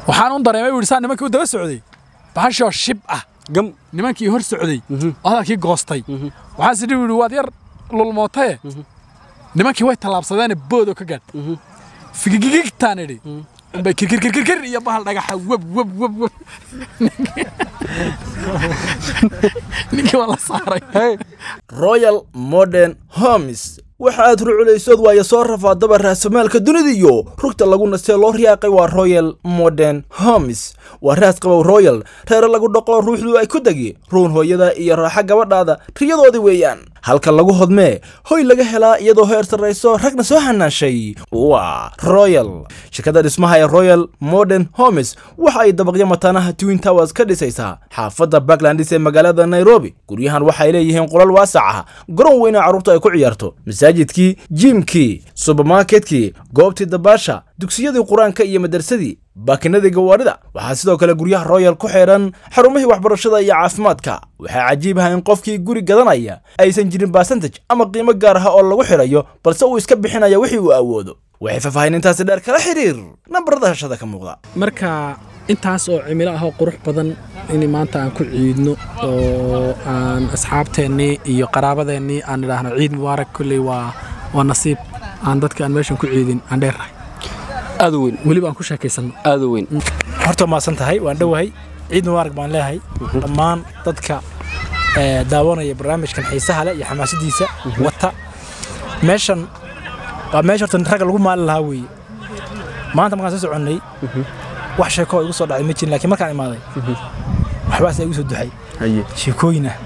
waxaan un dareemay buu yidhi saa nimankii u daba socday bahashoo shib ah gam nimankii hor socday oo hadalkii goostay waxaan sidhi yidhi waad yar lulmootaye nimankii way tallaabsadeene boodoo ka gaadh figigigigtaan idhi unbay kirkirkirkir iyo bahal dhagaxa web web web web ninkii waa la saaray royal modern homes waxa aad ruculaysood waayo soo rafaadaba raasamaalka dunida iyo rugta lagu nastee loo riyaaqay waa royal modern homes waa raas qabow royal reere lagu dhaqo ruuxdu ay ku degi ruun hooyada iyo raaxa gabadhaada riyadoodii weeyaan halka lagu hodmee hoy laga helaa iyadoo heer sarrayso ragna soo hanaashay waa royal shirkadda dhismaha ee royal modern homes waxa ay dabaqyo mataanaha twin towers ka dhisaysaa xaafadda backlandis ee magaalada nairobi guryahan waxay leeyihiin qolal waasac ah garoon weyna carruurta ay ku ciyaarto masaajidkii jiimkii subermarketkii goobtii dabaasha dugsiyadii qur-aanka iyo madarsadii baakinadii gawaadhida waxaa sidoo kale guryaha royal ku xeedhan xarumihii waxbarashada iyo caafimaadka waxaa cajiib ah in qofkii guri gadanaya aysan jirin basantaj ama qiimo gaar ah oo lagu xidhayo balse uu iska bixinaya wixii uu awoodo waxay faahfaahinintaasi dheer kala xiriir nambarada hashada ka muuqda marka intaas oo cimilo ah oo qurux badan in maanta aan ku ciidno oo aan asxaabteennii iyo qaraabadeennii aan idhaahno ciid mubaarak kolley waa waa nasiib aan dadka aan meeshan ku ciidin aan dheernahay aad u weyn weliba aan ku sheekaysanno aad u weyn horta maasan tahay waan dhowahay ciid mubaarak baan leeyahay dhammaan dadka ee, daawanaya barnaamijkan xiisaha leh iyo xamaasadiisa wata meeshan waa meesha horta ragga lagu maalin lahaa weeye maanta markaan soo soconnay wax sheeko oo igu soo dhacday ma jirin laakiin markaan imaaday waxbaas igu soo duxay haye sheekooyin ah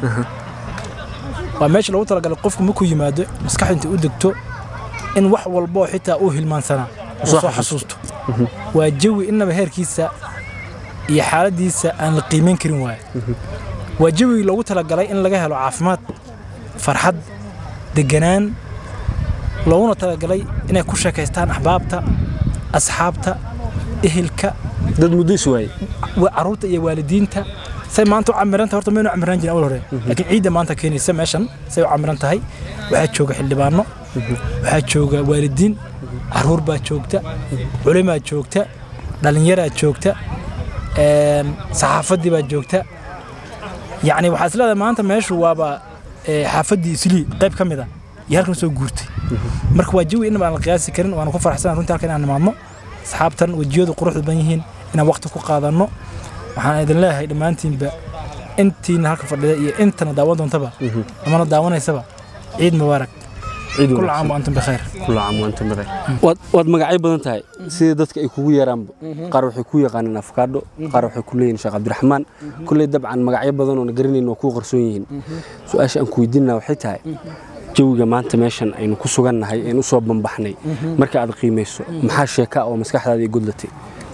waa meesha loogu talagalay qofku markuu yimaado maskaxda inta u degto in wax walboo xitaa uu hilmaansanaa uu Soo soo xasuusto waa jawi innaba heerkiisa iyo xaaladiisa aan la qiimayn karin waaye waa jawi loogu talagalay in laga helo caafimaad farxad deganaan looguna talagalay inay ku sheekaystaan axbaabta asxaabta ehelka dad muddo is waayey wa- carruurta iyo waalidiinta say maanta u camiranta horta maynu camiraan jirin awal hore laakiin ciidda maanta keenaysa meeshan say u camiran tahay waxaa jooga xildhibaano waxaa jooga waalidiin carruur baa joogta culimaa joogta dhallinyaraa joogta een, saxaafaddii baa joogta yacni waxaa is leedahay maanta meeshu waaba ee, xaafaddii islii qayb ka mid a iyo halkan soo guurtay marka waa jawi inaba aan la qiyaasi karin waana ku faraxsanahay runtii halkan inaan nimaadno asxaabtan wejiyadu quruxda badan yihiin inaan waqti ku qaadanno waxaan idin leeyahay dhammaantiinba intiina halka fadhida iyo intana daawan doontaba amana daawanaysaba ciid mubaarak ciid kul wanaagsan. caam wa antum bikheer كل عام وانتم بخير waad waad magacyo badan tahay sida dadka ay kugu yeeraanba qaar waxay ku yaqaaneen afkaadho qaar waxay ku leeyihiin sheekh cabdiraxmaan kulley dabcan magacyo badan oo na garanayn oo kuu qarsoon yihiin su-aasha aan ku weydiinaa waxay tahay jawiga maanta meeshan aynu ku sugannahay aynu usoo bambaxnay marka aad qiimayso maxaa sheeka oo maskaxdaada ay godlatay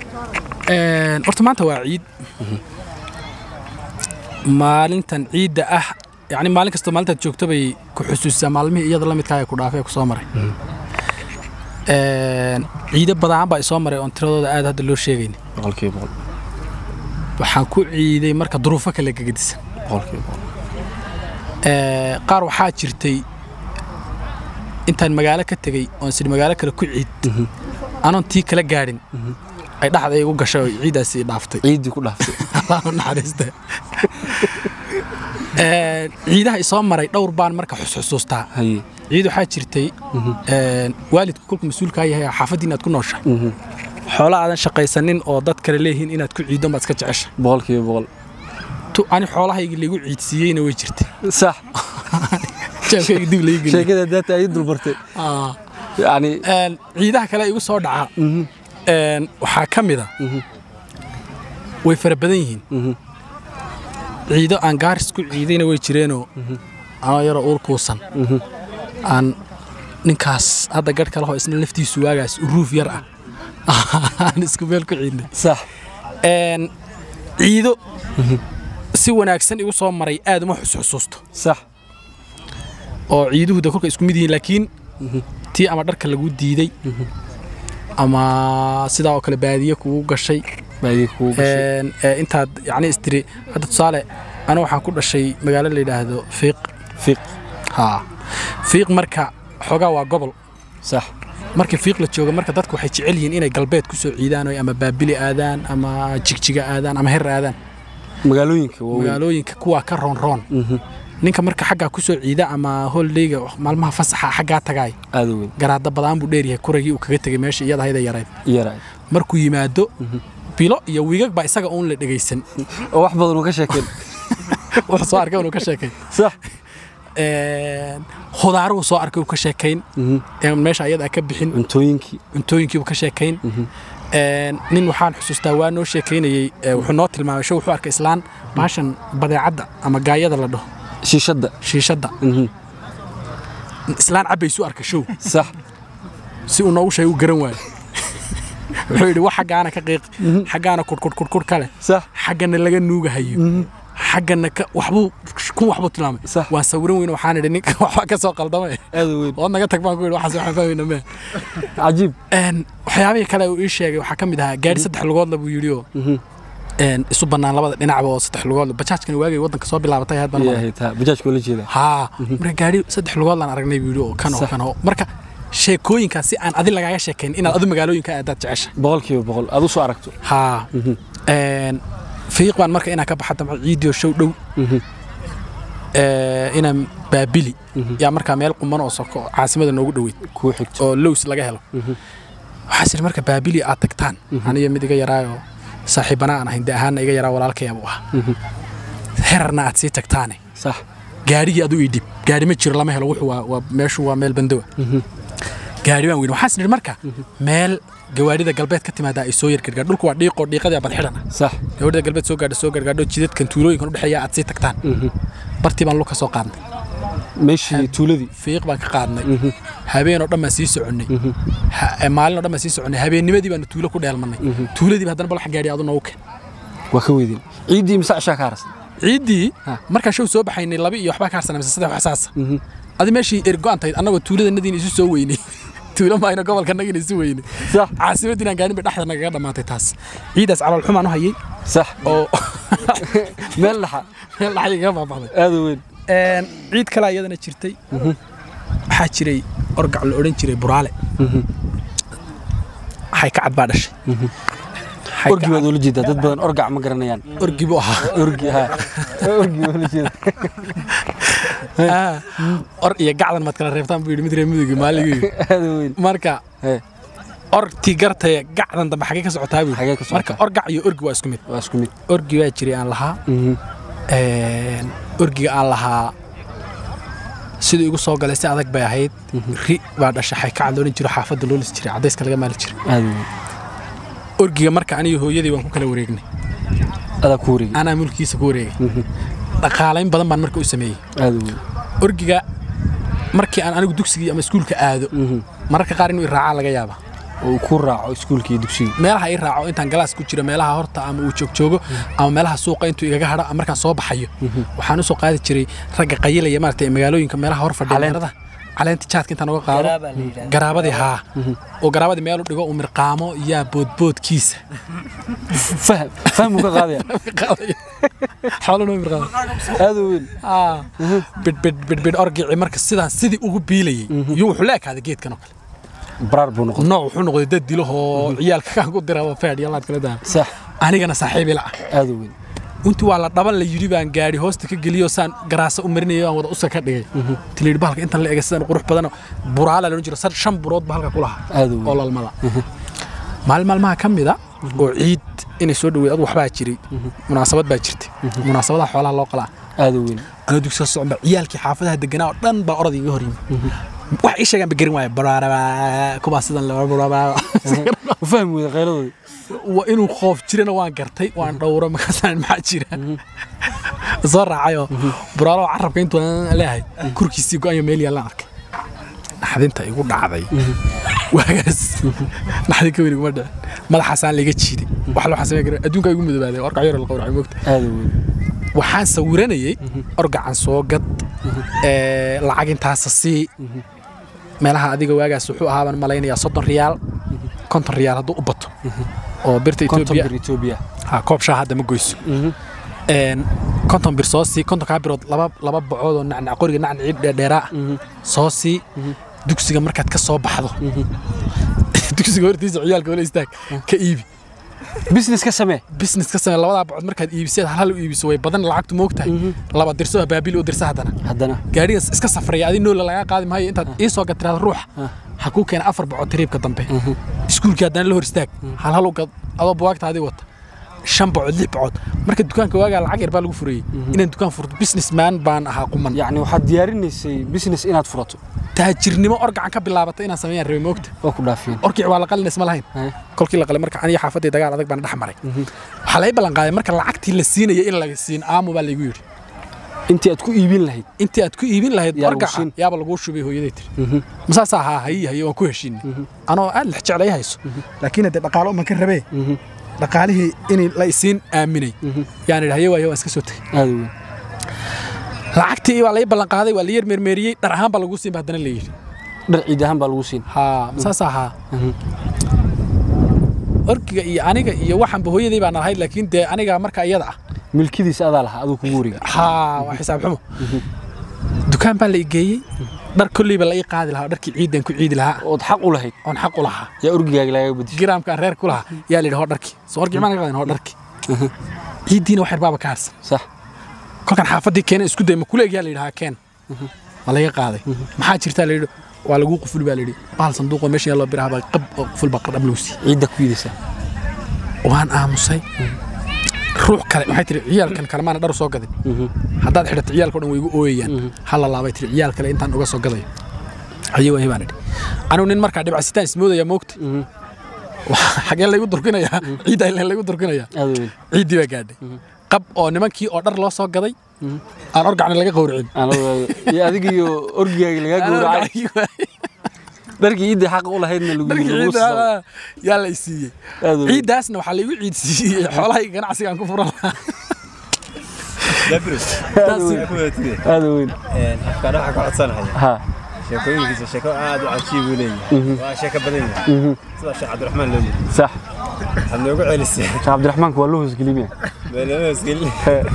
Een, horta maanta waa ciid maalintan ciidda ah yani maalin kasta maalintaad joogto bay ku xusuusisaa maalmihii iyada la midkaa ee ku dhaafay ee ku soo maray Een, ciido badan baa isoo maray oon tiradooda aad hadda loo sheegayn boqolkiiba boqol waxaan ku ciiday marka duruufo kale gegedisan boqolkiiba boqol Ee, qaar waxaa jirtay intaan magaalo ka tegey oon sidhi magaalo kale ku ciid anoon tii kala gaadhin ay dhaxda igu gashay oo ciiddaasi i dhaaftay ciiddii ku dhaaftay Allah u naxariista Ee, ciidaha isoo maray dhowr baan marka xusxusuustaa haye ciid waxaa jirtay ee, waalidku kolku mas-uulkaa yahay xaafadii inaad ku nooshahay xoola aadan shaqaysanin oo dad kale leeyihiin inaad ku ciiddo baad iska jecesha boqolkiiba boqol tu ani xoolahayga liigu ciidsiiyeyna way jirtay sax jeebkayga dib laiga geliyey sheekada daata ay dulmartay Ah. yani Een, ciidaha kale igu soo dhaca een, waxaa ka mid a way fara badan yihiin ciido aan gaaris ku ciidayna way jireenoo anoo yaroo uur kuusan aan ninkaas hadda gadh kale hoo isna laftiisu waagaas uruuf yar ah aan isku meel ku ciidnay sax Een, ciido si wanaagsan igu soo maray aad uma xusxusuusto sax oo ciiduhu de kolka isku mid yihiin laakiin tii ama dharka lagu diiday ama sidaa oo kale baadiye kugu gashay baadii kugu gashay Een, ee, intaad yacni istiri hadda tusaale aniga waxaan ku dhashay magaalo la yidhaahdo fiiq fiiq haa fiiq marka xoogaa waa gobol sax markii fiiq la jooga marka dadku waxay jecel yihiin inay galbeed ku soo ciidaan oo ama baabili aadaan ama jigjiga aadaan ama her aadaan magaalooyinka waaweyn magaalooyinka kuwaa ka roonroon ninka marka xaggaa ku soo ciida ama holdayga maalmaha fasaxa xaggaa tagaay aada u weyn garaada badaan buu dheeryahay kuragii uu kaga tegay meesha iyada hayda yarayd yara markuu yimaado bilo iyo wiigag baa isaga uun la dhegaysan oo wax badan uu ka sheekeen wuxuu soo arkay inuu ka sheekayn sax khudaaruhu soo arkay uu ka sheekayn ee meesha ayada ka bixin cuntooyinkii cuntooyinkiibu ka sheekayn nin waxaan xusuustaa waa noo sheekaynayey ee wuxuu noo tilmaamay show wuxuu arkay islaan baashan badeecadda ama gaayada la dhaho shiishadda shiishadda islaan cabbaysu arkay show sax si uu noogu sheegay uu garan waayo wuxuu yidhi wax xaggaana ka qiiq xaggaana kudhkudhkudhkudh kale sax xaggana laga nuugahayo xaggana ka waxbuu kun waxbuu tilmaamay Sax. waan sawiran weyne waxaan idhi ninka waxbaa ka soo qaldamay aada u weyn ood naga tag baan ku yidhi waxaas waxaan fahmayna mee cajiib Een, waxyaabihii kale uu ii sheegay waxaa ka mid ahaa gaari saddex lugoodla buu yidhi oo een, isu bannaan labada dhinacba oo saddex lugoodla bajaajkani waagay waddanka soo bilaabatay ahayd baan maqlay. yahay taa bajaajka la jeeda haa marka gaari saddex lugoodlaan aragnay buu yidhi oo kan oo Sax. kan oo marka sheekooyinkaas si aan adi lagaaga sheekayn inaad adu magaalooyinka aadaad jecesha boqolkiiba boqol aad u soo aragto haa Een, fiiq baan marka inaan ka baxa damco ciidiyo show dhow Ee, inaan baabili yaa markaa meel quman oo soko caasimada noogu dhoweyd kuu xigto oo lows laga helo waxaa siri marka baabili aad tagtaan aniyo mid iga yaraayoo saaxiibana aan ahayn de ahaanna iga yaraa walaalkayabu ah herarna aad sii tagtaane sax gaarigii adu ii dhib gaari ma jiro lama helo wuxuu waa- waa meeshu waa meel bandowa gaari baan weyn waxaan sidhi marka meel gawaarida galbeed ka timaadaa ay soo yar gargaar dhulku waa dhiiqoo dhiiqadii bad xidhana sax gawaarida galbeed soo gaadha soo gargaadho jidadkan tuulooyinkan u dhexeeya aad sii tagtaan bartii baan luka soo qaadnay meeshii tuuladii fiiq baan ka qaadnay habeen oo dhan baan sii soconnay Ha- eh, maalin oo dhan baan sii soconnay habeennimadii baanu tuulo ku dheelmannay tuuladiiba haddana balax gaadhi adu noogu keen waa ka weydeen ciiddii mise cishaa ka harsan ciiddii Ha. markaan show soo baxaynay laba iyo waxbaa ka harsanay mise saddex wax saasa adi meeshii ergo-an tahayd annagoo tuuladanadiina isu soo weynay tuulo maayno gobolka nagina isu weynay sax caasimaddiinaan gaarin bay dhexda nagaga dhammaatay taas ciidaas calool xumaan u hayay sax oo meel dhaxa meel dhaxay kaga baaba'day aada u weyn Een, ciid kale iyadana jirtay waxaa jiray orgac la odhan jiray buraale waxay ka cad baa dhashay Waxay orgi ka baad ula jeedaa dad badan orgac ma garanayaan cad- orgi buu ahaa orgi ha orgi baa ula jeeda Ah, or iyo gacdan maad kala reebtaan buu yidhi mid reer mudug maaligii aada u weyn marka Hee, orgtii gartaya gacdan dambe xagee ka socotaa buu Xagee ka socotaa? marka orgac iyo orgi waa isku mid waa isku mid orgi baa jiray aan lahaa Een, orgiga aan lahaa siduu igu soo galay si adag bay ahayd ri baa dhashay xaykacad loodhan jiro xaafadda loo lis jiray cadayska laga maali jiray aada u weyn orgiga marka aniyo hooyadii waan ku kala wareegnay adaa ku wareegi anaa mulkiisa ku wareegay dhaqaalayn badan baan marka u sameeyey aada u weyn orgiga markii aan anigu dugsigii ama iskuulka aado mararka qaar inuu i raacaa laga yaaba oo uu ku raaco iskuulka iyo dugsiga meelaha i raaco intaan galaas ku jiro meelaha horta ama uu joogjoogo ama meelaha suuqa intuu igaga hadho ama markaan soo baxayo waxaan u soo qaadi jiray ragga qayilaya maaragtay magaalooyinka meelaha hor fadhiya Caleenta. meelada caleenta jaadka intaan uga qaado garaabadii haa oo garaabadii meel u dhigo uu mirqaamo yaa boodboodkiisa faham faham uu ka qaadaya xoolana mirqaamo aada u weyn Ah, bidhbidh bidhbidh orgici marka sidaan sidii ugu biilayay iyo wuxuu la ekaaday geedkan oo kale baraar buu noqday nooc wuxuu noqday dad dilahoo ciyaalka kaan ku dira feedh iyo laad kala daa sax anigana saaxiibi la ah aada u weyn intii waa la dhaban la yidhi baan gaadhi hoosta ka geliyo saan garaasa u marinayo aan wada uska ka dhigay tilayidhi bahalka intan la ega sidaan qurux badan buraala loodhan jiro sar shan burood ba halka ku lahaa aada u oo weyn lalmada maalin maalmaha ka mida oo ciid inay soo dhaweed adu waxbaa jiray munaasabad baa jirtay munaasabadaha xoolaha loo qalaa aada u weyn anoo dugsiga socon baa ciyaalkii xaafadaha deganaa oo dhan baa orod iga hor yimi wax ii sheegaan ba garin waaya baraaraba kubaa sidan le bararaba u fahmi weyda khayradoodii waa inuu qoof jirana waan gartay waan dhowro markaasaan maxaa jira soo raacayoo buraalo carabka intuu leeyahay kurkiisii go-ayo meel yaallaan arkay naxdinta igu dhacday waagaas naxdin ka weyn iguma dhicin madaxaasaan laga jiiday wax loo xasamey kara adduunka igu mudobaaday orgac yar la qawracay moogta aada u weyn waxaan sawiranayay orgacan soo gad ee, lacag intaasa sii meelaha adiga waagaas wuxuu ahaabaan malaynayaa soddon riyaal konton riyaal hadduu u bato oo birta konton etoobiya bir etoobiya ha koob shaah hadda ma goyso Een, konton bir soo sii kontonkaa birood laba laba bocood oo nacnac qoriga nacnacii dheerdheeraa soo sii dugsiga markaad ka soo baxdo dugsiga hortiisa ciyaalka wala istaag ka iibi business ka samee business ka samee labadaa bacod markaad iibiseed hal hal u iibiso way badan lacagtu moogtahay laba dirso baabil u dirsa haddana haddana gaadhigaas iska safraya adi noola lagaa qaadi maayo intaad ii soo gatiraada ruuxa ha kuu keena afar bacod tiriibka dambe iskuulkii haddana la hor istaag hal hal u gad adoo buwaagtaadii wata shan bacod lix bacod marka dukaanka waagaa lacag yar baa lagu furayey inaan dukaan furto businessman baan ahaa quman yacni waxaad diyaarinaysay business inaad furato taajirnimo orgacan ka bilaabatay inaan sameeyaan rabay moogta waa ku dhaafiyeen orkic waa la qalinays ma lahayn Haye. kolkii la qalay marka aniga xaafadii dagaal adag baan dhex maray waxaa laga ballan qaaday marka lacagtii la siinaya in laga siin aamu baa laygu yidhi intii aad ku iibin lahayd intii aad ku iibin lahayd Yaa lagu orgaca siin. yaaba laguu shubay hooyaday tiri masaasaa haa hayi haye waan ku heshiinay anoo aad lex jeclay hayso laakiin haddee dhaqaalo uman ka rabee dhaqaalihii in la isiin aaminay yaan idhi haye waaye waan iska soo tegey aada weyn lacagtii baa lai ballan qaaday waa la yar meermeeriyey dhar ahaan baa laguu siin ba haddana la yidhi dhar ciid ahaan baa lagu siin haa masaasaa haa orgiga iyo aniga iyo waxanba hooyaday baan ahayd laakiin dee aniga marka iyada ah milkidiisa adaa lahaa aduu kugu wareega haa waa xisaab xumo dukaan baa la i geeyey dhar kolleyba la ii qaadi lahaa dharkii ciidan ku ciidi lahaa ood xaq u lahayd oon xaq u lahaa yaa orgigaaga lagaga bedishay giraamkaan reer ku lahaa yaa la yidhi hoo dharkii soo orgi maan qaadin hoo dharkii ciiddiina wax yar baaba ka harsan sax kolkan xaafaddii keena isku day ma kuleeg yaa la yidhi haa keen waa laga qaaday maxaa jirtaa la yidhi waa laguu quful baa la yidhi bahal sanduuqoo meesha yaaloo biraha baa qab oo quful baa qadhab lagu siiyey ciidda ku iidaysaa waan aamusay ruux kale waxay tiri ciyaalkan kale maana dhar u soo gadin haddaad xidhato ciyaalka o dhan way igu ooyayaan hala laabay tiri ciyaal kale intaan uga soo gadayo haye wahi baan idhi anigu nin markaa dhibcasitaan ismoodaya moogta xagee laygu durkinayaa ciidda ileen laygu durkinayaa aada weyn ciiddii baa gaadhay qab oo nimankii oo dhar loo soo gaday aan orgacna laga qowricin Anoo- iyo adiga iyo orgigaaga lagaa Aan gowracay orgacii waayey. dharkii ciidda xaq u lahaydna lagu dharkii lagu ciidda soo ah, yaa la i siiyey aada weyn ciiddaasna waxaa laygu ciid siiyey xoolahay ganacsigaan ku furan lahaa aada weyn afkaan waxaa ka codsanaya ha sheekooyinkiisa sheeko aad u cajiib uu leeyahay waa sheeko badan yahay sida sheekh cabdiraxmaan loo yiri sax waxaad noogu celisay sheekh cabdiraxmaanka waa loo hoosgelimiya meelamaasgelin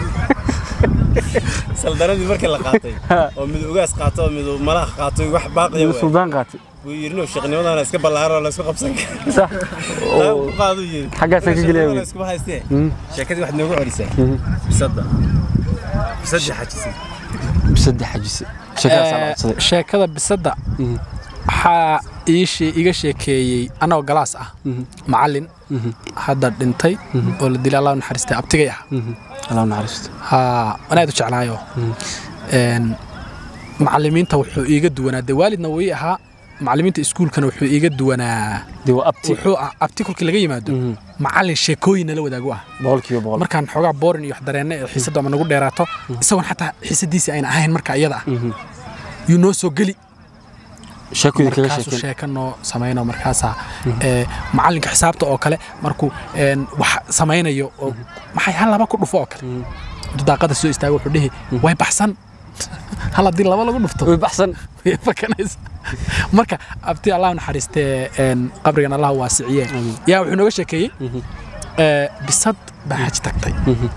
saldaradii markii la qaatay oo mid ugaas qaato oo mid malaha qaato wax baaqiya waay suldaan qaatay wuu yidhi no sheeknimadana iska ballaaro la isku qabsan kara sax taa ku qaadu yidhi Xaggaasaan ka gelaya wey. iskuma haystee sheekadii waxaad noogu celisay bisadda bisadda xajisay bisadda xajise sheekadaasaa la Ee, codsaday sheekada bisadda waxaa ii shee- iga sheekeeyey anoo galaas ah macallin hadda dhintay oo la dilay allah u naxariistay abtigay ah allah u naxariisto haa anaad u jeclaayo Een, macallimiinta wuxuu iiga duwanaa dee waalidna wuu ii ahaa macallimiinta iskuulkana wuxuu iiga duwanaa dee waa abti wuxuu ah abti kolkii laga yimaado macallin sheekooyin nala wadaagu ah boqolkiiba boqol markaan xoogaa boorin iyo wax dareenne ee xiisaddu ama nagu dheeraato isagoon xataa xiisadiisii ayna ahayn marka iyada ah yuu noo soo geli sheekooyin kaga markaasuu sheekeen sheeka noo samayno markaasaa ee, macallinka xisaabta oo kale markuu een, wax samaynayo oo maxay hal laba ku dhufo oo kale intuu daaqada soo istaago wuxuu dhihi way baxsan hal haddii laba lagu dhufto way baxsan way fakanaysa marka abti allah u naxariistee een, qabrigan allah u waasiciye yaa wuxuu nooga sheekeeyey ee, bisad baa xaj tagtay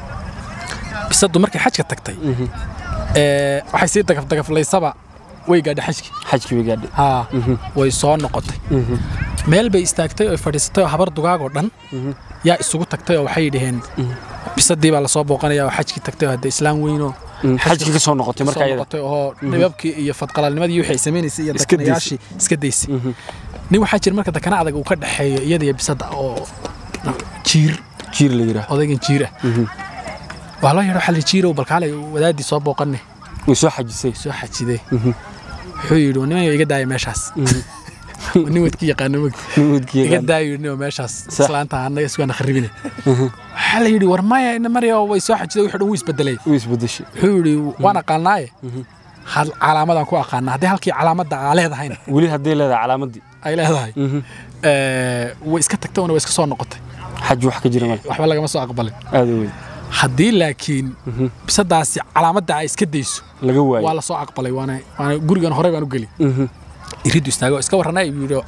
bisaddu markay xajka tagtay ee, waxay sii dagafdagaflaysaba way gaadhay xajkii xajkii bay gaadhay haa way soo noqotay meel bay istaagtay oo fadhiisatay oo habar dugaagoo dhan yaa isugu tagtay oo waxay dhaheen bisadii baa lasoo booqanaya oo xajkii tagtay oo hadda islaam weynoo xajkii ka soo noqotay marka soo ayada noqotay oo dhibabkii iyo fadqalaalnimadii wixii ay samaynaysay iyo Iska daysay. dakanayaashii iska daysay nin waxaa jira marka dakana adag uu ka dhexeeyo iyada iyo bisadda oo jiir jiir la yidhaah odaygan jiir ah waa loo yeedho xalli jiirow balkaalay wadaadii soo booqanne way soo xajisay soo xajidee wuxuu yidhi niman iga daaya meeshaas nin wadki yaqaano mog nuudkii iga daayo yidhi meeshaas Sax. islaanta annaga iskuana kharibine waxaa la yidhi war maya ina maryo way soo xajiday wixii dhan wuu isbedelay way isbedeshay wuxuu yidhi waan aqaanaaye hal calaamadaan ku aqaanaa haddii halkii calaamadda aa leedahayna weli hadday leedahay calaamadii ay leedahay ee, way iska tagtay oona way iska soo noqotay xaj wax ka jira male waxba lagama soo aqbalin aada weyn haddii laakiin bisadaasi calaamadda ay iska dayso laga waa waayo la soo aqbalay waana waana gurigan horey baan u geli iridu istaago iska warranaa ibu yidhi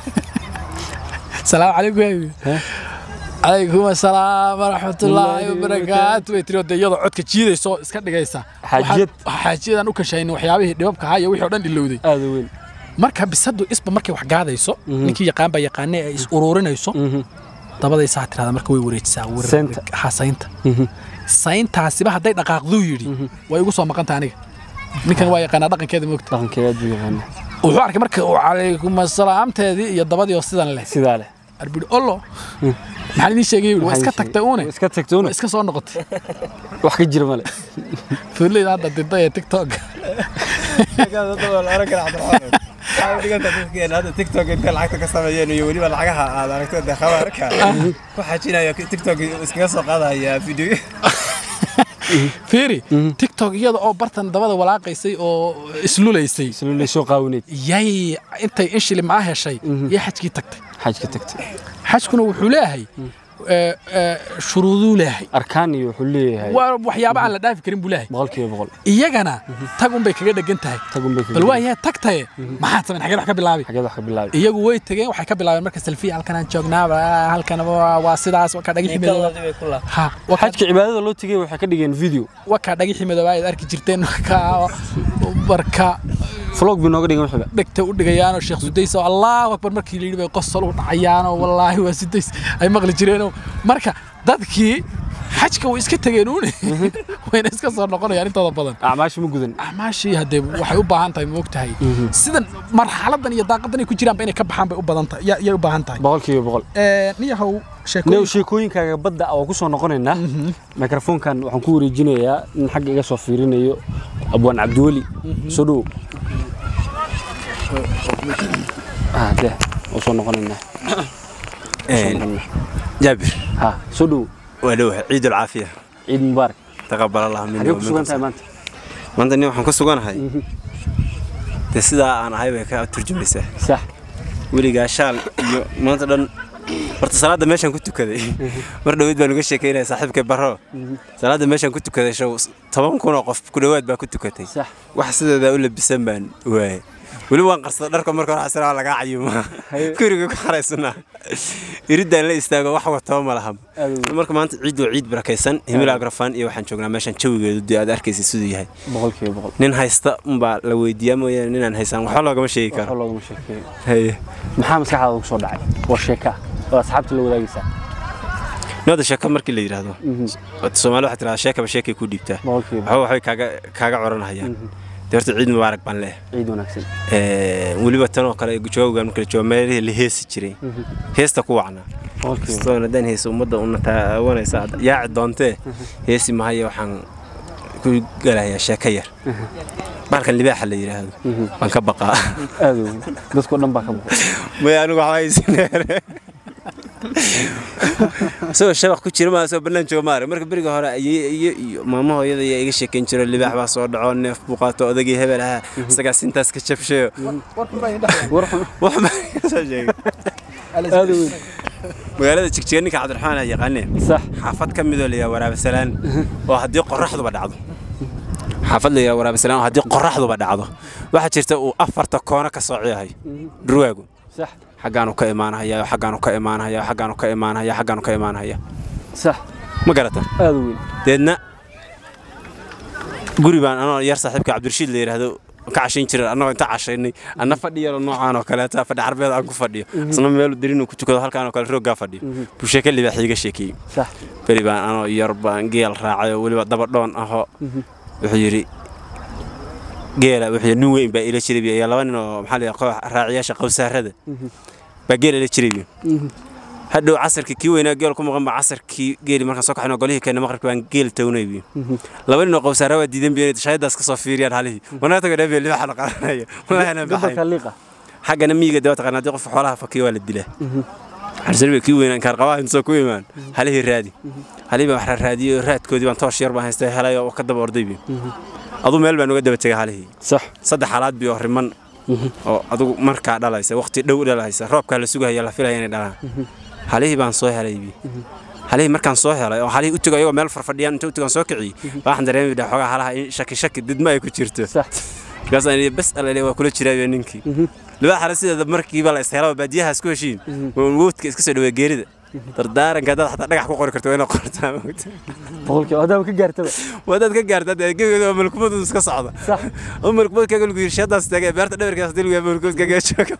salaamu calaykum yaa yidhi. calaykum asalaam waraxmatullaahi wabarakaatu way tiri oo dee iyadoo codka jiidaysa oo iska dhigaysa Xaajiyad. Waxaan- xaajiyadaan u kashaynin waxyaabihii dhibabka ahaa iyo wixii oo dhan ilowday aada weyn marka bisadu isba markay wax gaadayso ninkii yaqaan baa yaqaane ay is ururinayso dabaday saa tirahda marka way wareejisaa wareeg- Saynta. ha saynta sayntaasiba hadday dhaqaaqduu yidhi way igu soo maqanta aniga ninkan waa yaqaanaa dhaqankeeda moogta dhaqankeeda aad buu yaqaana wuxuu arkay marka uu calaykum asalaamteedii iyo dabadii oo sidan leh sidaa leh arbidhi ollo maxaan idiin sheegay yidhi, waa iska tagtay uune iska tagtay waa una iska soo noqotay wax ka jira male fuuleyda hadda dinta ee tiktok hadda tiktok intay lacagta ka sameeyeen iyo weliba lacagaha aad aragto dee khabaarka ku xajinaya tiktok iskaga soo qaadaya video fiiri tiktok iyada oo bartan dabada walaaqaysay oo islulaysay isla lay soo qaawinayd yay intay in shilimaa heshay yay xajkii tagtay xajka tagtay xajkuna wuxuu leeyahay ee, ee, shuruuduu leeyahay arkaan iyo wuxuu leeyahay waa waxyaaba aan la dhaafi karin buu leeyahay boqolkiiba boqol iyagana tag unbay kaga dhegan tahay tagun bay bal waa yahay tagtaye maxaad samayn xagee wax ka bilaabi xageed wax ka bilaabay iyagu way tageen waxay ka bilaabeen marka selfie halkan aan joognaa waa- halkan waa waa sidaas waa ka dhagixi midooba ha waa ka- xajka cibaadada loo tegay waxay ka dhigeen video waa ka dhagixi midooba aad arki jirteen ka marka vlog bay nooga dhigeen waxiba dhegta u dhigayaanoo sheekh sudays oo allahu akbar markii la yidhi bay qosol u dhacayaanoo wallaahi waa sudays ay maqli jireenoo marka dadkii xajka way iska tegeen uune wayna iska soo noqonayaan intooda badan acmaasha ma gudan acmaashii haddee waxay u baahan tahay moog tahay sidan marxaladan iyo daaqadan ay ku jiraanba inay ka baxaan bay u badan tahay ya- yay u baahan tahay boqolkiiba boqol Ee, niyahow new sheekooyin sheekooyinkaaga badda waa ku soo noqonaynaa mikrofoonkan waxaan ku wareejinayaa in xagga iga soo fiirinayo abwaan cabdiweli soo dhow ah deh waa soo noqonaynaa Soo noqonaynaa. jaabir ha soo dhow waa dhowahay ciid alcaafiya ciid mubaarak taqabal allah minni xagee wa ku sugan tahay minkum maanta maanta nin waxaan ku suganahay dee sidaa aan ahay bay ka turjumaysaa sax weligaa shaal iyo maanta dhan horta salaadda meeshaan ku tukaday mar dhoweyd baan uga sheekeynaya saaxiibkay barro salaadda meeshaan ku tukaday show toban kun oo qof ku dhowaad baa ku tukatay sax wax sideeda u labisan baan waaye weli waan qarsada dharka marka hore xasana lagaa cayuma guriga ku xaraysana iridaan la istaago wax wataba ma laha Aad u- marka maanta ciid waa ciid barakaysan himila agrafaan iyo waxaan joognaa meeshaan jawigeedu dee aad arkaysa siduu yahay boqolkiiba boqol nin haysta unbaa la weydiiyaa mooyaane ninaan haysan waxba loogama sheegi waxba karo loogama sheekeeyo haye maxaa maskaxdaada ku soo dhacay waa sheeka oo asxaabta la wadaagaysaa nooda sheeko markii la yidhaahdo soomaali waxaa tirahdaa sheekaba sheekay ku dhiibtaa boqolkiiba waxba waxbay kaaga kaaga coranahayaan dee horta ciid mubaarak baan leeyahay ciid wanaagsan Ee, weliba tan oo kale joogan marka la joogo meelihii la heesi jiray heesta ku wacnaa boqolkiiba kastoon haddaan heesa ummadda una taawanaysa aad yaaci doontee heesi mahaya waxaan ku galayaa sheeko yar bahalkan libaaxa la yidhaahdo waan ka baqaa aad u weyn dadkoo dhan baa ka boqol maya anigu waxba haysineere isagoo shabaq ku jira maa soo bannaan jooga maare marka beriga hore ayay iyo iyo maamo hooyada ayaa iga sheekayn jiro libaax baa soo dhaco neef buu qaato odagii hebel ahaa isagaa sintaas ka jabshayo war xun wax baa iga soo sheegay aad u weyn magaalada jigjiga ninka cabdiraxmaan aa yaqaaneen sax xaafad ka midoo layaa waraabasalaan oo haddii qoraxduba dhacdo xaafad layaa waraabasalaan oo haddii qoraxduba dhacdo waxaa jirta uu afarta koono ka soociyahay dhurwaagu sax xaggaanu ka imaanahaya xaggaanu ka imaanahaya xaggaanu ka imaanahaya xaggaanu ka imaanahaya sax ma garata aad u weyn deedna guri baan anoo yar saaxiibka cabdirashiid la yidhaahdo ka cashayn jiray annagoo inta cashaynay anna fadhi yaro noocaan oo kaleeta fadhi carbeed aan ku fadhiyo isna meel derinuu ku tukado halkaan oo kale rooggaa fadhiyo buu sheeke libaax iiga sheekeeyey sax beri baan anoo yar baan geel raacay oo weliba daba dhoon ahoo wuxuu yidhi geela wuxuu yidhi nin weyn baa ila jiray iyo laba nin oo maxaa la yidhaha koox raaciyaasha qowsaarada baa geel ila jiray hadhow casarkii kii weynaa geel ku maqan baa casarkii geeli markaan soo kaxin oo golihii keena maqribka baan geel tawnay biyo laba nin oo qowsaara waa diidan biyo inay shayadaas ka soo fiiriyaan halihii wanaa tago dhabiyo libaxa la qaadanayo walahana gobolka baxay liiqa xaggana miyiga dee waa taqaanaa haddii qofka xoolaha fakiyo waa la dilaa xarsani bay kii weynaa inkaar qabaa intuu ku imaan halihii raadi halihii baan wax raadiyey oo raadkoodii baan toosh yar baan haystay helay oo ka daba orday biyo aduu meel baan uga daba tegay halihii sax saddex xalaad biyo riman oo adugu markaa dhalaysa waqti dhow dhalaysa roobkaa la sugaya la filaya inay dhalaan halihii baan soo helay bi halihii markaan soo helay oo halihii u tego ayagoo meel farfadhiyaan inta u tegaan soo kiciyey baa waxaan dareemay bidhaa xoogaa halaha in shaki shaki didma ay ku jirto sax markaasaan idhi bas alale waa kula jiraa ninkii libaa xale sideeda markiiba la ishelo baadiyahaas ku heshiin woodka iska soo dhawaa geerida dardaaranka haddaad xataa dhagax ku qori karto waa inaad qortaa moogta boqolkiiba haddaaba ka gaartaba wadaad ka gaarta dee gebigeeda waa malkumadu iska socda sax oo malkumad kaga lagu yiri shadaas taagay beerta dhabarkaas dil waa malkumad kaga jooga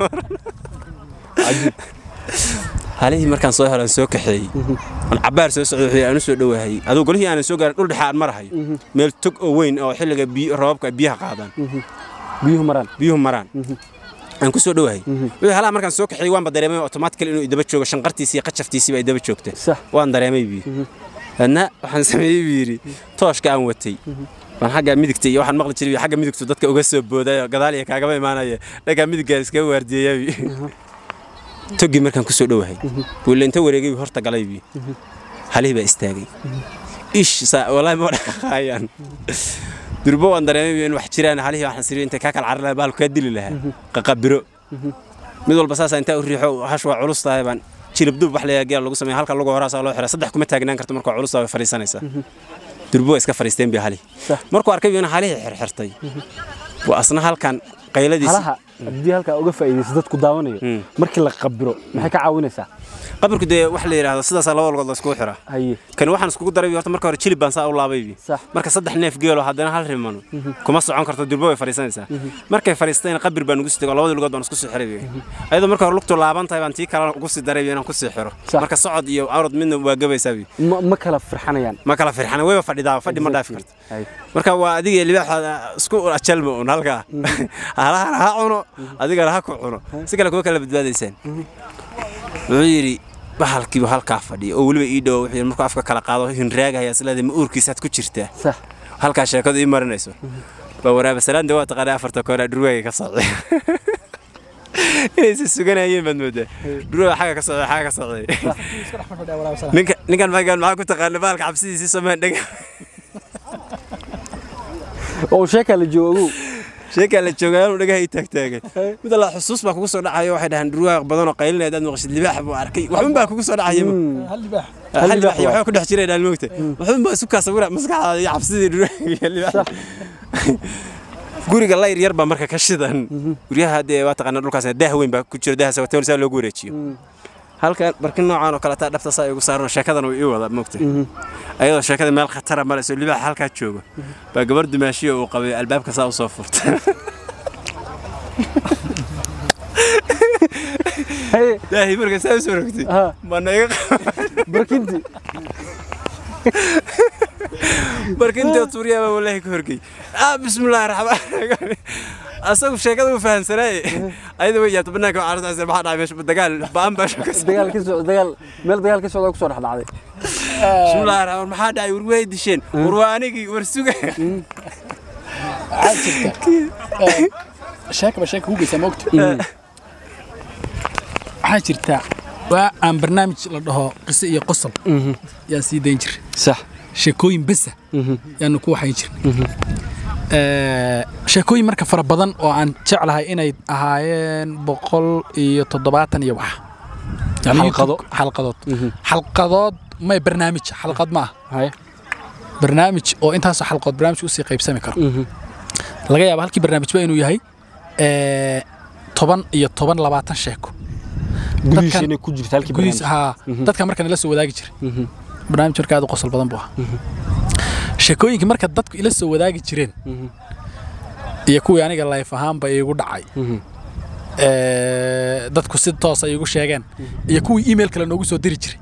halihii markaan soo helaan soo kaxeeyey aan cabaar soo socday wuxuu aanu soo dhawaahay aduu golihii aanan soo gaarin dhul dhexe aan marahayo meel tog oo weyn oo xilliga biyo roobabka ay biyaha qaadaan biyuhu maraan biyuhu maraan aan ku soo dhawaahay wixii halaha markaan soo kaxeeyey waanba dareemay automatically inuu idaba joogo shanqartiisii iyo qajaftiisiiba ay daba joogta sax waan dareemay biyo adna waxaan sameeyey buu yidhi tooshka aan watay waan xagga midigta iyo waxaan maqli jiray xagga midigtu dadka uga soo boodayo gadaal iyo kaagama imaanaya dhagaa midiggaa iskaga waardiyeeya toggii markaan ku soo dhowahay buule inta wareegay buu horta galay bi halihii baa istaagay ish saa wallaahi ma dhaqaayaan durbo waan dareemay bi in wax jiraan halihii waxaan siri intay kaa kala carar lahaa baalku kaa dili lahaa qaqabiro mid walba saasa intaa u riixo hash waa culus tahay baan jilibdub wax leeyahay geel lagu sameeya halka lagu horaasaa loo xiraa saddex kuma taagnaan karto marka culus way fariisanaysaa durbo waa iska fariisteen bi halihii Sax. markuu arkay in halihii xirxirtay buu asna halkan qayladiisi halaha haddii halkaa uga faa'iidayso dadku daawanayo Mm. markii la qabiro maxay ka caawinaysaa qabarku dee wax la yidhaahdo sidaasaa laba walgood la iskugu xiraa haye kan waxaan iskugu daray horta marka hore jilib baan saa u laabaybi Sax. marka saddex neef geelo haddana hal rimano kuma socon karto durbo way fariisanaysaa markay fariistayna qabir baan ugu sii tego labadii lugood baan isku sii xiray ayadoo marka hore lugtu laaban tahay baan tii kale ugu sii daray inaan ku sii xiro Sax. marka socod iyo awrad midna waa gabaysaa bi ma ma kala firxanayaan ma kala firxana wayba fadhidaa fadhi ma dhaafi karto haye marka waa adiga iyo libaaxa isku ajalma un halkaa halahana ha cuno adigana ha ku cuno si kale kuma kala badbaadaysaan wuxuu yidhi bahalkiibu halkaa fadhiya oo weliba ii dhowo wuxuu yidhi markuu afka kala qaado hinraagaya isleedahay ma uurkiisaad ku jirtaa sax halkaa sheekadu ii marinayso baa waraaba salaanda waa taqaanaa afarta koora dhurwaaga ka socday inaysa suganayeen baad moodaa dhurwaaga xagga ka socday xagga ka socday ninka ninkan magaan maxaa ku taqaana bahalka cabsidiisii somaan dhega oo sheekaa la joogo sheekaa la joogaa inuu dhagaha ii taagtaagan mid alla xusuus baa kugu soo dhacayo waxay dhahaan dhurwaaq badan oo qaylinaya hadaad maqashid libaax buu arkay waxun baa kugu soo dhacaya hal libaax hal libaax iyo waa. waxbaa ku dhex jiray dhaan moogta waxun baa isu kaa sawira maskaxdaada iyo cabsidii dhurwaaga iyo libaax guriga layr yar baa marka ka shidan guryaha haddee waa taqaanaa dhulkaas daah weyn baa ku jira daahaas hotel saa loogu wareejiyo halkan barkin noocan oo kale taa dhabta saa igu saaran sheekadan uu ii wada moogta ayadoo sheekada meel khatara marayso libaax halkaa joogo baa gabar dumaashiyo uu qabay albaabka saa u soo furta haye daahi marka saa u soo rogtay ha mana iga barkintii barkinta tuuriyaa baa wallaahi ka horgey ah bismillaahi raxmaan raxiim asagu sheekada uu fahansanaaye ayada way yaabta banaanka waxaa arrintaas maxaa dhacay meesha dagaal ba'an baa shaka dagaal ka socda dagaal meel dagaal ka socda ku soo dhex dhacday bismillaahi raxmaan maxaa dhacay war way disheen war waa anigii war suga waxaa jirta sheekaba sheeka ku geysaa moogta waxaa jirta waa aan barnaamij la dhaho qiso iyo qosol yaan sii dayn jiray sax sheekooyin besa yaanu ku waxayn jirnay sheekooyin marka fara badan oo aan jeclahay inay ahaayeen boqol iyo toddobaatan iyo wax Yani Xalqado. YouTube- xalqadood xalqadood may barnaamij xalqad ma ah haye barnaamij oo intaasoo xalqood barnaamij usii qaybsami karo laga yaaba halkii barnaamijba inuu yahay ee, toban iyo toban labaatan sheeko gudihiisa Dadkan- inay ku jirta halkii gudihiis barnaamij haa dadka marka nala soo wadaagi jiray barnaamij marka aad u qosol badan buu ahaa sheekooyinka marka dadku ila soo wadaagi jireen iyo kuwii aniga layf ahaanba iigu dhacay ee, dadku si toos ay igu sheegeen iyo kuwii email kale noogu soo diri jiray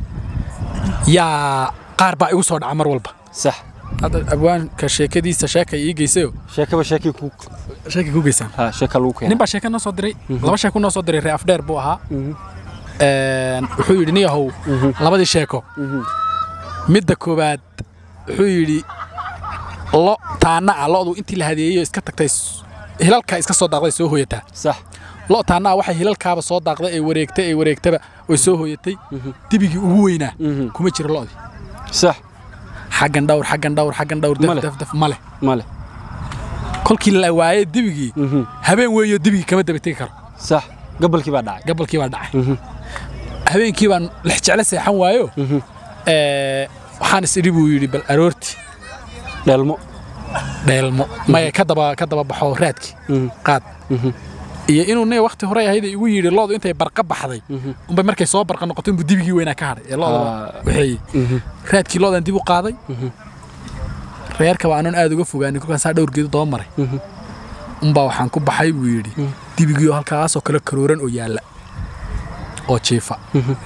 yaa qaar baa igu soo dhaca mar walba sax hadda abwaanka sheekadiisa sheeka ii geysayo sheekaba sheekii ku sheeka ku geysaan ha sheeka lagu nin keenay baa sheeka noo soo diray laba sheeko noo soo diray ree afdheer buu ahaa Een, wuxuu yidhi niyahow labadii sheeko midda koowaad wuxuu yidhi lo taana ah lo'du intii la hadeeyeyo iska tagtay s- hilalka iska soo daaqday soo hooyataa sax lo taana ah waxay hilalkaaba soo daaqday ay wareegtay ay wareegtaba way soo hooyatay dibigii ugu weynaa kuma jiro lo'dii sax xaggan dhawr xaggan dhawr xaggan dhawr Male. daf daf daf male male kolkii la waayey dibigii habeen weeyo dibigii kama daba tegi karo sax gabalkii baa dhacay gabalkii baa dhacay habeenkii baan lex jecle seexan waayo ee, waxaan is idhi buu yidhi bal aroortii dheelmo dheelmo maya ka daba ka daba baxo raadkii qaad iyo inuu ne waqti hore ahayd igu yidhi loodu intay barqa baxday unbay markay soo barqa noqoto inbuu dibigii weynaa ka hadhay ee loodaba Ah. waxeeye raadkii loodan dib u qaaday reerkaba aanan aad uga fogaanin kolkaasaa dhowr geedo daba maray unbaa waxaan ku baxay buu yidhi dibigii oo halkaasoo kale karooran oo yaalla oo jiifa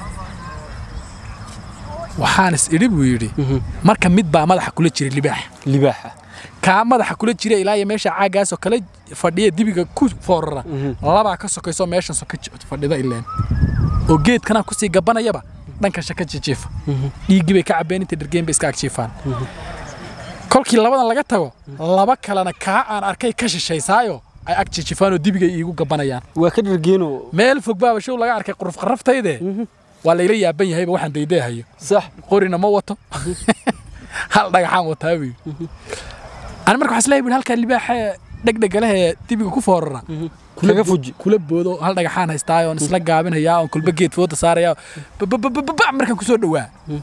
waxaan is idhi buu yidhi marka mid baa madaxa kula jiray libaaxa libaaxa kaa madaxa kula jira ilaa iyo meesha caagaasoo kale fadhiya dibiga ku foorara labaa ka sokaysoo meeshan soka j- fadhida ileen oo geedkana kusii gabanayaba dhanka shaka jijiifa dhiiggii bay ka cabeen inta dhergeen bay iska agjiifaan kolkii labadan laga tago laba kalena kaa aan arkay ka shishaysaayo ay ag jijifaan oo dibigay iigu gabanayaan waa ka dhargeenoo meel fog baaba show laga arkay quruf qarraftayde waa layla yaaban yahayba waxaan daydeehayo sax qorina ma wato hal dhagaxaan wataa buu yidhi ani marka waxaa isleeyahay buu yidhi halkaa libaaxa dhegdhega leh ee dibiga ku foorara kaga fuji kula boodo hal dhagaxaan haystaayo oon isla gaabinayaa oon kulba geed fooda saaraya bababababa markaan kusoo dhowaa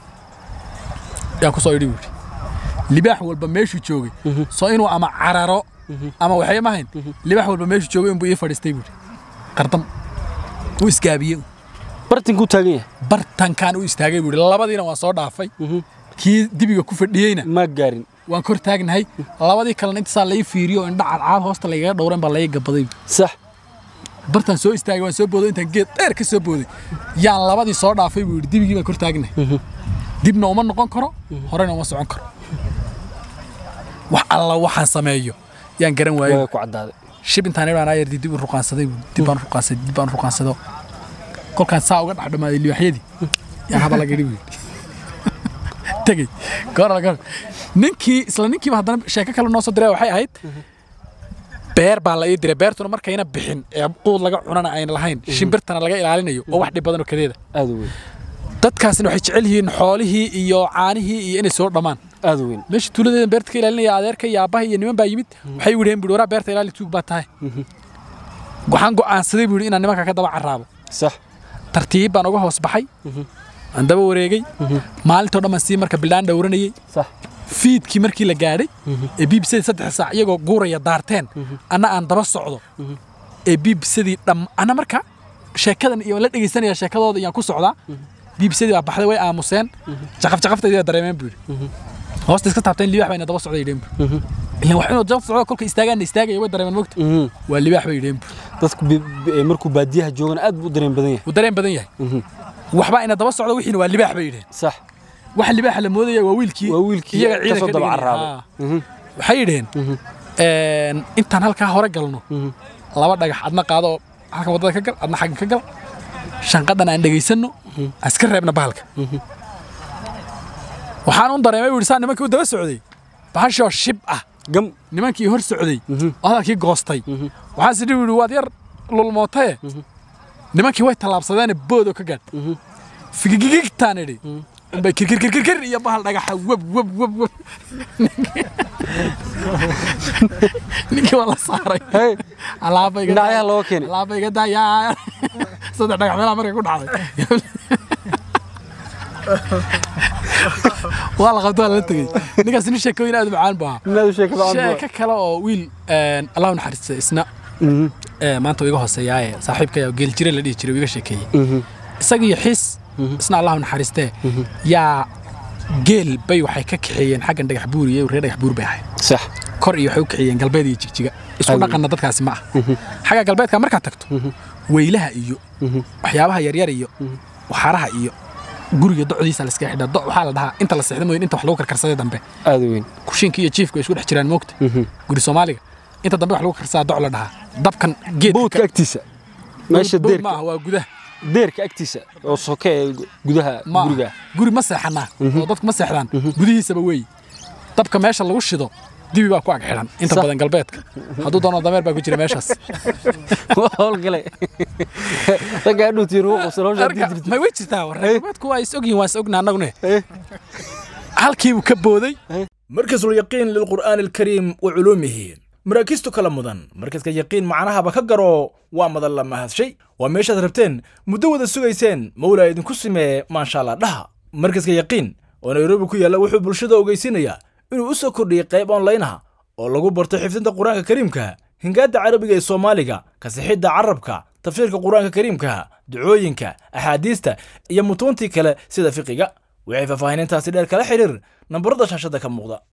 yaan kusoo idhi buu yidhi libaax walba meeshuu joogay soo inuu ama cararo ama waxay mahayn libaax walba meeshuu joogay inbuu ii fadhiistay buu yidhi qardam wuu isgaabiyey bartinkuu taagan yahay bartankaan u istaagay buu yidhi labadiina waan soo dhaafay kii dibiga ku fadhiyeyna ma gaarin waan kor taagnahay labadii kalena intasaa lai fiiriyo oo indha cadcaad hoosta lagaga dhowran baa laga gabaday sax bartaan soo istaagay waan soo booday intaan geed dheer ka soo booday yaan labadii soo dhaafay buu yidhi dibigii baan kor taagnahay dibna uma noqon karo horena uma socon karo wax alla waxaan sameeyo yaan garan waayey waa ku caddaaday shib intaan idhaan ayar dib u ruqaansaday buu dib baan ruqaansaday dib baan ruqaansado kolkaan saa uga dhex dhamaaday libaaxyadii yaa haba laga dhibi tegey goor goor ninkii isla ninkiiba haddana sheeko kale noo soo diray waxay ahayd beer baa la ii diray beertuna markayna bixin ee quud laga cunana ayna lahayn shimbirtana laga ilaalinayo oo wax dhib badan oo kadeeda aad u weyn dadkaasina waxay jecel yihiin xoolihii iyo caanihii iyo inay soo dhammaan aad u weyn meesha tuuladeedan beerta ka ilaalinaya adeerka iyo aabbaha iyo niman baa yimid waxay widheen buhi waraa beerta ilaali tuug baa tahay waxaan go'aansaday buu yidhi inaan nimanka ka daba carraabo sax tartiib baan uga hoos baxay aan daba wareegay maalintoo dhan baan sii marka bildhaan dhowranayey sax fiidkii markii la gaadhay ee biibsadii saddex saac iyagoo guuraya daarteen anna aan daba socdo ee biibsadii dham anna marka sheekadan iyo la dhegaysanaya sheekadooda iyaan ku socdaa biibsadii baa baxday way aamuseen jaqaf jaqaftaydii baa dareemeen buu yidhi hoosta iska taabteen libaax bayna daba socday yidheen buu ilan wax inuu jaqaf socdo kolka istaagaanna istaagaya way dareemeen mogta waa libaax bay yidheen buu dadku bi- bi- markuu baadiyaha joogana aad buu u dareen badan yahay wuu dareen badan yahay waxbaa ina daba socdo wixiina waa libaax bay yidheen sax waxa libaaxa la moodaya waa wiilkii Waa wiilkii iyaga ka soo ciidanka daba dhigaya. carraabay. Haa. waxay yidheen een, intaan halkaa hore galno laba dhagax adna qaado oo halka waddada ka gal adna xagga ka gal shanqadan aan dhegaysanno aan iska reebna bahalka waxaan un dareemay buu yidhi saa nimankii u daba socday bahashoo shib ah gam nimankii hor socday oo hadalkii goostay waxaan sidhi yidhi waad yar lulmootaye nimankii way tallaabsadeene boodoo ka gaadh figigigigtaan idhi unbay kirkirkirkir iyo bahal dhagaxa web web web web ninkii waa la saaray hey alaaba iga Dhinacyaha looga keenay. alaaba iga daayaa saddex dhagax meelaha markay ku dhacday waa la qabto waa lala tegey ninkaas nin sheekooyin aad u macaan buu ahaa inaad u sheekada aan sheeko kale oo wiil een, allah u naxariista isna ee, maanta uu iga hooseeyaaye saaxiibkaya geel jire la dhihi jiray uu iga sheekeeyey isaga iyo xiis isna allah u naxariistee yaa geel bay waxay ka kaxeeyeen xaggan dhagax buur iyo reer dhagax buur bay ahayd sax kor iyo waxay u kaxeeyeen galbeed iyo jigjiga isku Aad. dhaqanna dadkaasi ma ah xagga galbeedka markaad tagto weylaha iyo waxyaabaha yaryar iyo waxaaraha iyo guriga docdiisa la iska xidhaa doc waxaa la dhahaa inta la seexda mooyin inta wax lagu karkarsaday dambe aad u weyn kushiinka iyo jiifka way isku dhex jiraan moogta guri soomaaliga inta dambe wax lagu karsadaa doc la dhahaa dabkan geedka boodka agtiisa meesha bood ma deerka aha waa gudaha deerka agtiisa oo soke ee gudaha ma aha. guriga guri ma seexanaa oo dadku ma seexdaan gudihiisaba weey dabka meesha lagu shido dibi baa ku ag xidhan inta Sax. badan galbeedka hadduu doono dameer baa ku jira meeshaas waa howlgale ragga adhuutii ruuq salosha Marka, ma way jirtaa war galbeedku waa is ogyihin waan is ogna annagune halkiibuu ka booday مركز اليقين للقرآن الكريم وعلومه مراكزته كلا مدن مركزك يقين معناها بكجرو وما لما هذا شيء وميش ربتين مدود السويسين مولا إذن كسمة ما شاء الله لها مركزك يقين ونيروبي كويا لو حب الشدة وجيسينيا إنه أسا كردي قيب أونلاينها oo lagu barto xifdinta qur-aanka kariimka hingaadda carabiga ee soomaaliga kasixidda carabka tafsiirka qur-aanka kariimkaha ducooyinka axaadiista iyo mutuuntii kale sida fiqiga waxay faahfaahinintaasi dheer kala xidhiir nambarada shaashada ka muuqda